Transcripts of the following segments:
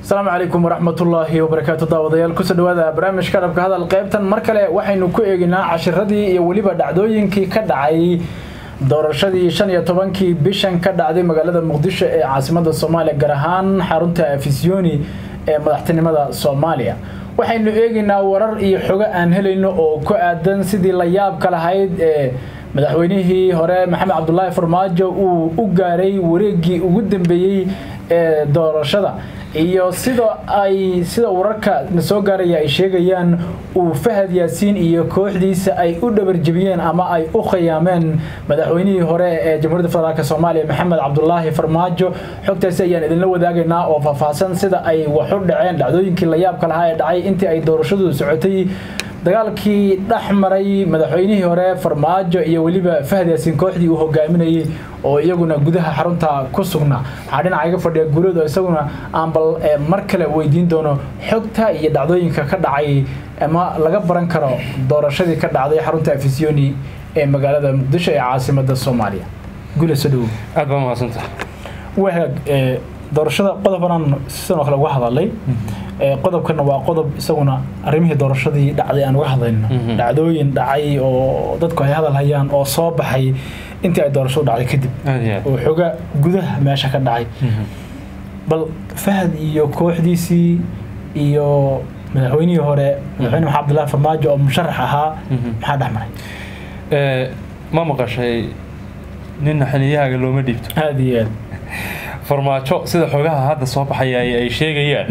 asalaamu calaykum waraxmatullaahi wabarakaatu daawadayaal kusoo dhawaada barnaamijka dhabka hadal qaybtan mar kale waxaynu ku eeginaa cashiradii iyo weliba dhacdooyinkii ka dhacay doorashadii shan iyo tobankii bishan ka dhacday magaalada muqdisho ee caasimada soomaaliya gaar ahaan xarunta afisyooni ee madaxtinimada soomaaliya waxaynu eegaynaa warar iyo xogo aan helayno oo ku aadan sidii la yaabka lahayd ee madaxweynihii hore maxamed cabdulaahi farmaajo uu u gaaray wareegii ugu dambeeyey ee doorashada iyo sida ay sida wararka na soo gaaraya ay sheegayaan uu fahad yaasiin iyo kooxdiisa ay u dhabarjebiyeen ama ay u khiyaameen madaxweynihii hore ee jamhuuriyadda federaalk soomaaliya maxamed cabdulaahi farmaajo xogtaasi ayaan idinla wadaagaynaa oo faahfaahsan sida ay wax u dhaceen dhacdooyinkii la yaabka lahaa ee dhacay intii ay doorashadu socotay dagaalkii dhex maray madaxweynihii hore farmaajo iyo weliba fahad yaasiin kooxdii uu hogaaminayay oo iyaguna gudaha xarunta ku sugnaa waxaa dhinaca iga fadhiya guuleed oo isaguna aan bal mar kale weydiin doono xogta iyo dhacdooyinka ka dhacay ama laga baran karo doorashadii ka dhacday xarunta afisyooni ee magaalada muqdisho ee caasimada soomaaliya guule soo dhawow aad baa mahadsanta wahag doorashada qodobanaan sidoo kale uga hadalay qodobkana waa qodob isaguna arrimihii doorashadii dhacday aan uga hadlayno dhacdooyin dhacay oo dadku ay hadal hayaan oo soo baxay intii ay doorashadu dhacday kadib oo xoga gudaha meesha ka dhacay bal fahad iyo kooxdiisii iyo madaxweynihii hore madaxweyne maxamed abdullahi farmaajo oo musharax ahaa maxaa dhex maray ma maqashay ninna xaniyahaaga looma dhiibto aada iyo aad farmaajo sida xogaha hadda soo baxaya ay sheegayaan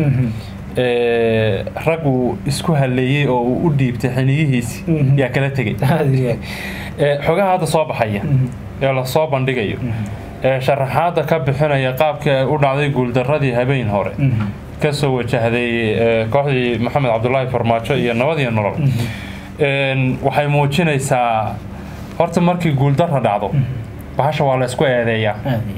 rag uu isku haleeyey oo uu u dhiibtay xiniyihiisi yaa kala tegay xogaha hadda soo baxaya ee lasoo bandhigayo ee sharaxaadda ka bixinaya qaabka u dhacday guuldaradii habeen hore kasoo wajahday kooxdii maxamed cabdulaahi farmaajo iyo nabad iyo nolol waxay muujinaysaa horta markii guuldara dhacdo bahasha waa la isku eedeeyaa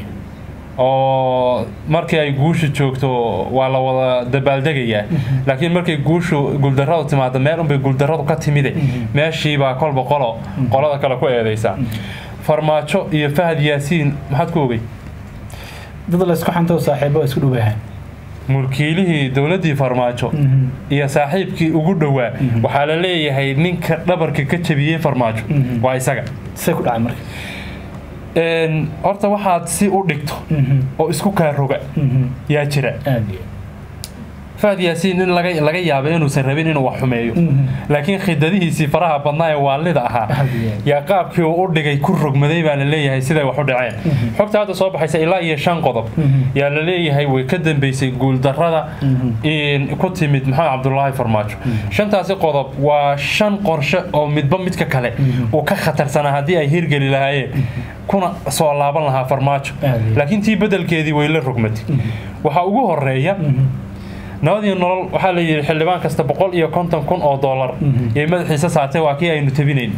oo markii ay guusha joogto waa la wada dabaaldegayaa laakiin markay guushu guuldaradu timaado meel unbay guuldaradu ka timide meeshiibaa kolba qolo qolada kale ku eedaysaa farmaajo iyo fahad yaasiin maxaad ku ogey dad laysku xanto saaxiibo isku dhowayahan mulkiilihii dowladdii farmaajo iyo saaxiibkii ugu dhowaa waxaa la leeyahay ninka dhabarka ka jabiyey farmaajo waa isaga say ku dhacay marka horta waxaad si u dhigto oo isku kaa roga yaa jira fahad yaasiin in laga yaaba inuusan rabin inuu wax xumeeyo laakiin khidadihiisii faraha badnaa ee waalida ahaa yaa qaabkii uu u dhigay ku rogmaday baa la leeyahay siday wax u dhaceen xogta hadda soo baxaysa ilaa iyo shan qodob yaa la leeyahay way ka dambeysay guuldarada ku timid maxamed cabdulaahi farmaajo shantaasi qodob waa shan qorshe oo midba midka kale uu ka khatarsanaa haddii ay hirgeli lahaayeen kuna soo laaban lahaa farmaajo laakiin tii bedelkeedii way la rogmatay waxaa ugu horeeya nabad iyo nolol waxaa la yidhi xildhibaan kasta boqol iyo konton kun oo dollar yay madaxiisa saartay waa kii aynu tabinayn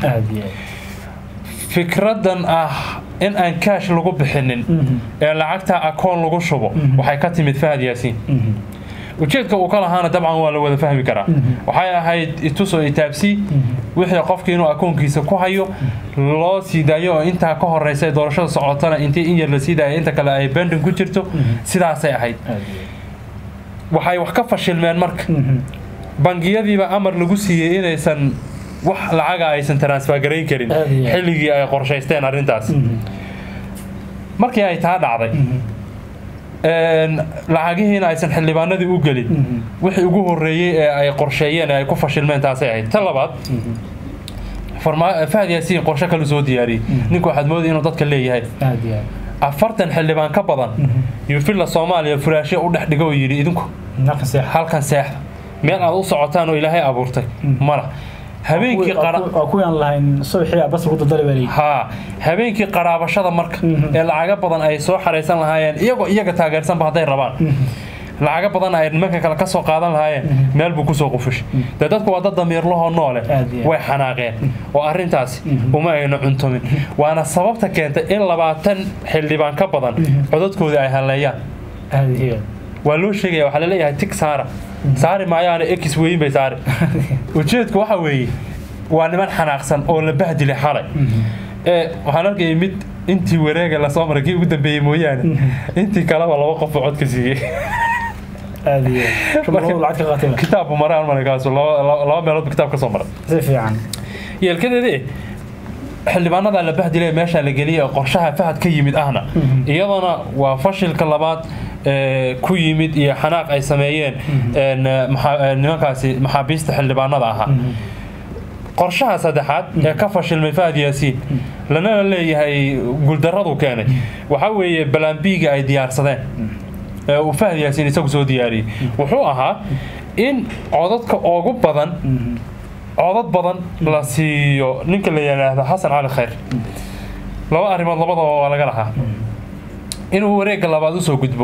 fikradan ah in aan kaash lagu bixinin ee lacagta akoon lagu shubo waxay ka timid fahad yaasiin ujeedka uu ka lahaana dabcan waa la wada fahmi karaa waxay ahayd itusoo itaabsi wixii qofkii inuu akoonkiisa ku hayo loo sii daayo oo intaa ka horeysa ee doorashada socotana intii in yar la sii daaya inta kale ay bendin ku jirto sidaasay ahayd waxay wax ka fashilmeen marka bangiyadiiba amar lagu siiyey inaysan wax lacaga aysan transfergarayn karin xilligii ay qorshaysteen arrintaas markii ay taa dhacday lacagihiina aysan xildhibaanadii u gelin wixii ugu horeeyey ee ay qorsheeyeen ee ay ku fashilmeen taasay ahayd ta labaad fahad yaasiin qorshe kalu soo diyaariyey ninku waxaad moodaya inuu dadka leeyahay afartan xildhibaan ka badan iyo villa soomaaliya furaashyo u dhex dhigo oo yidhi idinku halkan seexda meel aad u socotaan oo ilaahay abuurtay mala habeenkii ha habeenkii qaraabashada marka ee lacaga badan ay soo xaraysan lahaayeen iyagoo iyaga taageersanba hadday rabaan lacaga badan ay nimanka kale ka soo qaadan lahaayeen meel buu kusoo qufushay dee dadku waa dad damiirlahoo noole way xanaaqeen oo arrintaasi uma ayna cuntumin waana sababta keentay in labaatan xildhibaan ka badan codadkoodii ay haleeyaan waa loo sheegaya waxaa laleeyahay tig saara saari maayaana ekis weyn bay saari ujeedku waxa weeye waa niman xanaaqsan oo la bahdilay xalay waxaan arkayay mid intii wareega lasoo maray kii ugu dambeeyey mooyaane intii kaleba laba qof codka siiyey aad iyo shumaladu lacag ka qaatay kitaabku maray almanikaasu laba meelood kitaab ka soo maray si fiican yeelkadeedii xildhibaanada la bahdilay meesha la geliyay qorshaha fahad ka yimid ahna iyadana waa fashilka labaad ku yimid iyo xanaaq ay sameeyeen nimankaasi maxaabiista xildhibaanada ahaa qorshaha saddexaad ee ka fashilmay fahad yaasiin lanana leeyahay guuldaradu keenay waxaa weeye balambiga ay diyaarsadeen ee uu fahad yaasiin isagu soo diyaariyey wuxuu ahaa in codadka ugu badan codad badan la siiyo ninka la yidhaahdo xasan cali khayr laba arrimood labadaba waa laga lahaa inuu wareegga labaad usoo gudbo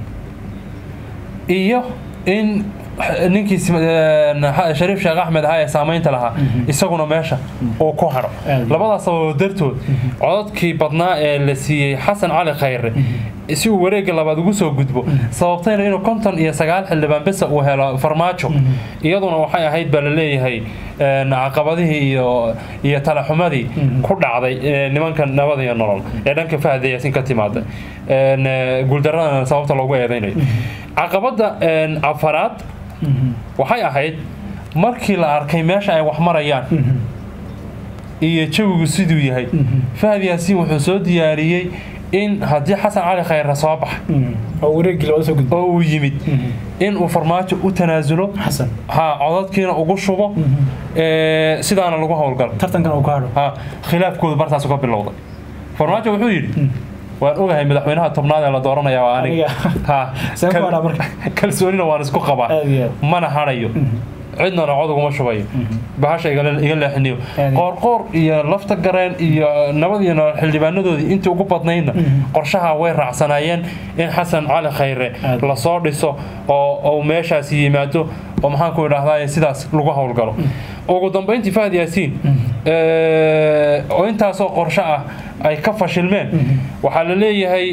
iyo in ninkii shariif sheekh axmed ahaa ee saamaynta lahaa isaguna meesha uu ku hadho labadaas sababood dartood codadkii badnaa ee la siiyey xasan cali khayre si uu wareegga labaad ugu soo gudbo sababtayna inuu konton iyo sagaal xildhibaan besa uu helo farmaajo iyaduna waxay ahayd baa la leeyahay caqabadihii iyo iyo talaxumadii ku dhacday nimanka nabad iyo nolol ee dhanka fahda yaasin ka timaada guuldaradana sababta loogu eedeynayo caqabadda afaraad waxay ahayd markii la arkay meesha ay wax marayaan iyo jawigu siduu yahay fahad yaasiin wuxuu soo diyaariyey in haddii xasan cali khayre soo baxa oo uu yimid in uu farmaajo u tanaasulo ha codadkiina ugu shubo sidaana lagu howlgalo khilaafkoodu bartaas ka bilowday farmaajo wuxuu yidhi waan ogahay madaxweynaha tobnaad ee la dooranaya waa aniga kalsoonina waan isku qabaa mana hadhayo cidnana cod uguma shubayo bahasha iga leexiniyo qoorqoor iyo lafta gareen iyo nabad iyo nolol xildhibaanadoodii intii ugu badnaydna qorshaha way raacsanaayeen in xasan cali khayre lasoo dhiso oo meeshaas yimaado oo maxaan ku idhaahdaa sidaas lagu howlgalo ugu dambeyntii fahad yaasiin oo intaasoo qorsho ah ay ka fashilmeen waxaa la leeyahay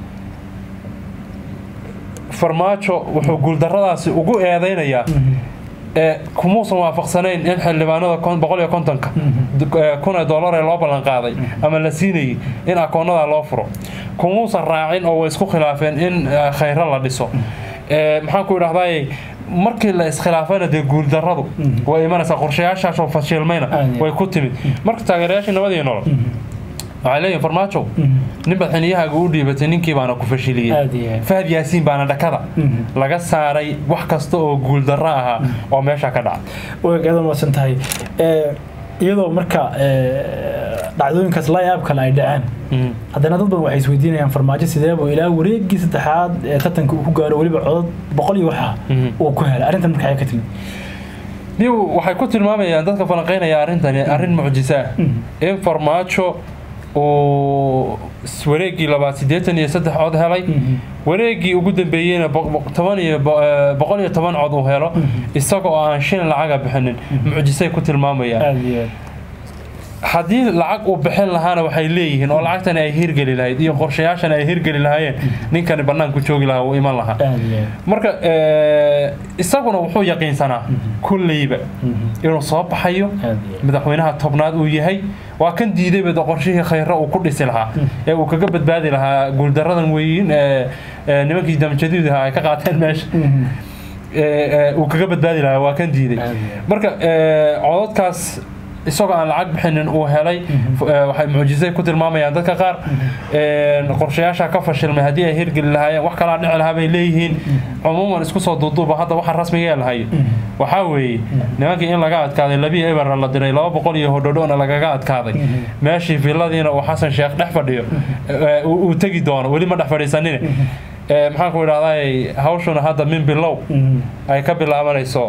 farmaajo wuxuu guuldaradaasi ugu eedeynayaa kumuusan waafaqsanayn in xildhibaanada boqol iyo kontonka kun ee dollar ee loo ballan qaaday ama la siinayay in akoonada loo furo kumuusan raacin oo way isku khilaafeen in khayro la dhiso maxaan ku idhahdaay markii la iskhilaafayna dee guuldaradu way imanaysaa qorshayaashaasoo fashilmayna way ku timid marka taageerayaashii nabadii nolol waxay leeyihin farmaajow nin madaxweyniyahaaga u dhiibatay ninkii baana ku fashiliyey fahad yaasiin baana dhakada laga saaray wax kasta oo guuldarro ahaa oo meesha ka dhaca wagaada maadsan tahay iyadoo marka dhacdooyinkaas layaab kale ay dhaceen haddana dad badan waxay isweydiinayaan farmaajo sideebuu ilaa wareegii saddexaad ee tartanka uu ku gaaro weliba codad boqol iyo waxa uu ku helay arrintan marka ka timid niw waxay ku tilmaamayaan dadka falanqeynaya arrintani arrin mucjiso ah in farmaajo uu wareegii labaad siddeetan iyo saddex cod helay wareegii ugu dambeeyeyna toban iyo boqol iyo toban cod uu helo isaga oo aan shilin lacaga bixinin mucjisay ku tilmaamayaan haddii lacag uu bixin lahaana waxay leeyihiin oo lacagtani ay hirgeli lahayd iyo qorshayaashani ay hirgeli lahaayeen ninkani bannaanku joogi lahaa uu iman lahaa marka isaguna wuxuu yaqiinsanaa kulleyba inuu soo baxayo madaxweynaha tobnaad uu yahay waa kan diidayba qorshihii khayre uu ku dhisi lahaa ee uu kaga badbaadi lahaa guuldaradan weyin ee nimankii damjadiidaha ay ka qaateen meesha uu kaga badbaadi lahaa waa kan diiday marka codadkaas isagoo aan lacag bixinin uu helay waxay mucjisay ku tilmaamayaan dadka qaar qorshayaasha ka fashilmay haddii ay hirgeli lahaayeen wax kalaa dhici lahaa bay leeyihiin cumuuman isku soo duuduuba hadda waxa rasmiga ee lahayo waxaa weeye nimankii in laga adkaaday labii eber la diray laba boqol iyo hodhodhona lagaga adkaaday meeshii villadiina uu xasan sheekh dhex fadhiyo uu tegi doono weli ma dhex fadhiisanine maxaan ku idhahdaa hawshuna hadda min bilow ay ka bilaabanayso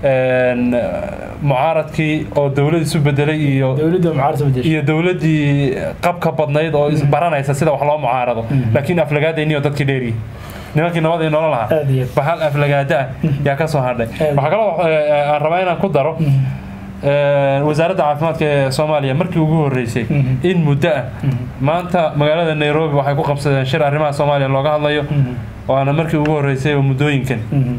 mucaaradkii oo dowlad isu bedelay iyo iyo dowladdii qabka badnayd oo baranaysa sida wax loo mucaarado laakiin aflagaadayniyo dadkii dheeriyi nimankii nabadii nolol lahaa bahal aflagaada ah yaa ka soo hadhay waxaa kaloo aan rabaa inaan ku daro wasaaradda caafimaadka ee soomaaliya markii ugu horeysay in muddo ah maanta magaalada nairobi waxay ku qabsadeen shir arrimaha soomaaliya looga hadlayo waana markii ugu horeysay oo muddooyinkan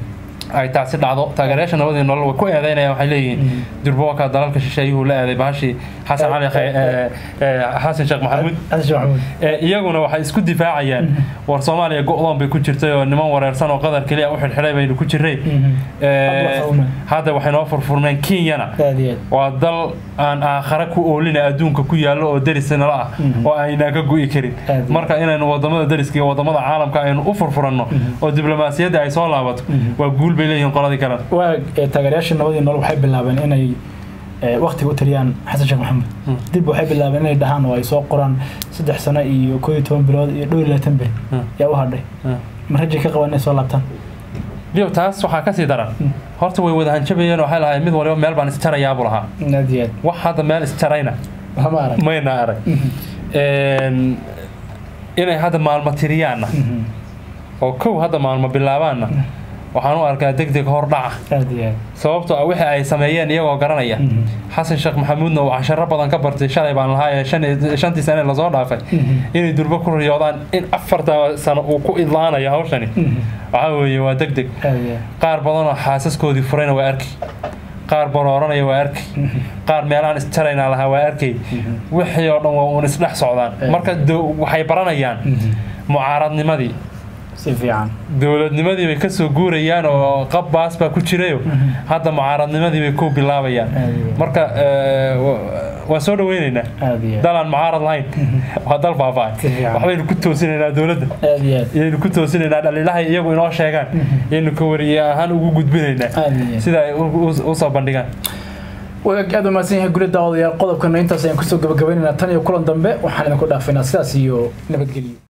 ay taasi dhacdo taageerayaasha nabadii nolol way ku eedeynayaan waxay leeyihiin durboka dalalka shisheeyuhu la eeday bahashii xasan cali Khay- ee, ee, xasan sheekh maxamuud xasan sheekh maxamuud Ee, iyaguna waxay isku difaacayaan war soomaaliya go-doon bay ku jirtay oo niman wareersan oo qadar keliya u xidhxidhay baynu ku jirray Ee, Hadda waxaa hadda waxay noo furfurmeen kenyana aad iyo aad waa dal aan aakhare ku oolina adduunka ku yaallo oo deris nala ah oo aynaan ka gu'i karin Aad iyo marka inaynu wadamada deriska iyo wadamada caalamka aynu u furfuranno oo diblomaasiyadda ay soo laabato waa guul bay leeyihiin qoladii kalena waa ee, taageerayaashii nabadii nolol waxay bilaabeen inay ee, waqtiga u taliyaan xasan sheekh maxamed dib waxay bilaabeen inay dhahaan oo ay soo qoraan saddex sano iyo koo iyo toban bilood iyo dhowr iyo labaatan beri Hmm. yaa u hadhay ma rajay ka qabaan inay soo laabtaan biyo taas waxaa kasii daran horta way wada hanjabayeen oo waxay lahayd mid waliba meel baan isjarayaabu lahaa aad iyo aad wax hadda meel isjarayna waxma arag mayna arag Een, inay hadda maalmo tiriyaanna oo kow hadda maalmo bilaabaanna waxaan u arkaa deg deg hor dhaca aad iyo aad sababtoo ah wixii ay sameeyeen iyagoo garanaya xasan sheekh maxamuudna uu casharo badan ka bartay shalay baan lahaa ee shan iyo- shantii sane lasoo dhaafay inay durbo ku riyoodaan in afarta sano uu ku idlaanayo hawshani waxaa weeye waa deg deg aad iyo aad qaar badanoo xaasaskoodii furayna waa arki qaar barooranaya waa arki qaar meelaan isjaraynaa lahaa waa arkay wixii oo dhan waa uun isdhex socdaan marka do- waxay baranayaan mucaaradnimadii si fiican dowladnimadii bay kasoo guurayaan oo qab baas baa ku jirayo hadda mucaaradnimadii bay ku bilaabayaan Aad. marka eh, wa- waan soo dhaweyneynaa aad iyo aad dal aan mucaarad lahayn waa dal baaba'ay Si fiican. waxbaynu ku toosinaynaa dowladda aad iyo aad iyaynu ku toosinaynaa dhaliilahay iyagu inoo sheegaan iyaynu ka wariye ahaan ugu gudbinaynaa aad iyo aad sida ay u- u- usoo bandhigaan wagaag aad u mahadsan yahay guri daawadayaal qodobkana intaas ayaan kusoo gabagabaynaynaa tan iyo kulan dambe waxaan idinku dhaafaynaa sidaas iyo nabadgelyo